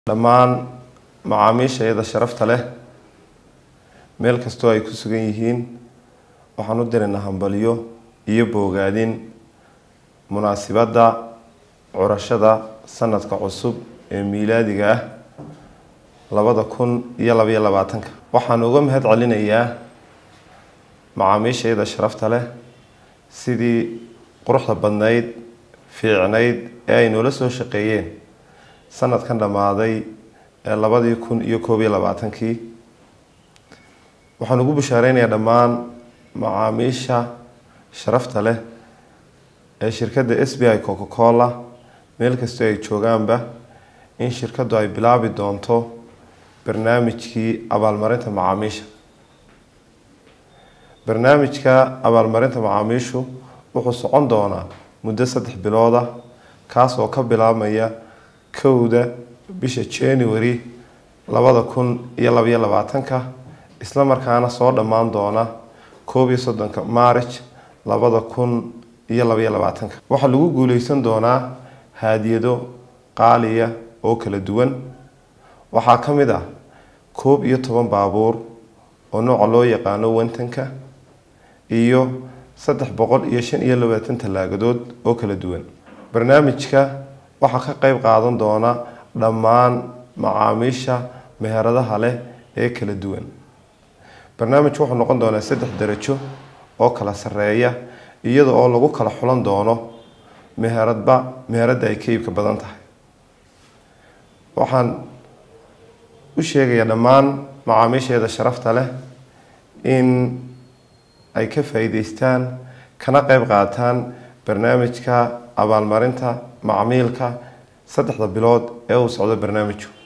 dhammaan macaamiisha iyada sharafta leh meel kastoo ay ku sugan yihiin waxaan u diraynaa hambalyo iyo boogaadin munaasibadda curashada sanadka cusub ee miilaadiga ah labada kun iyo labaiyo labaatanka waxaan uga mahad celinayaa macaamiisha iyada sharafta leh sidii quruxda badnayd fiicnayd ee ay noola soo shaqeeyeen sanadkan dhammaaday ee labadii kun iyo koob iyo labaatankii waxaan ugu bushaareynaya dhammaan macaamiisha sharafta leh ee shirkadda s b i coca cola meel kastoo ay joogaanba in shirkaddu ay bilaabi doonto barnaamijkii abaalmarinta macaamiisha barnaamijka abaalmarinta macaamiishu wuxuu socon doonaa muddo saddex bilooda kaas oo ka bilaabmaya kowda bisha january labada kun iyo labaiyo labaatanka isla markaana soo dhammaan doona koob iyo soddonka maarij labada kun iyo labaiyo labaatanka waxaa lagu guuleysan doonaa haadiyado qaaliya oo kala duwan waxaa ka mid ah koob iyo toban baabuur oo nooca loo yaqaano wantanka iyo saddex boqol iyo shan iyo labaatan tallaagadood oo kala duwan barnaamijka waxaa ka qeyb qaadan doona dhammaan macaamiisha meheradaha leh ee kala duwan barnaamijku wuxuu noqon doonaa saddex darajo oo kala sareeya iyada oo lagu kala xulan doono meheradba meheradda ay ka iibka badan tahay waxaan u sheegayaa dhammaan macaamiisheeda sharafta leh in ay ka faa'iideystaan kana qeyb qaataan barnaamijka abaalmarinta macmiilka saddexda bilood ee uu socdo barnaamijku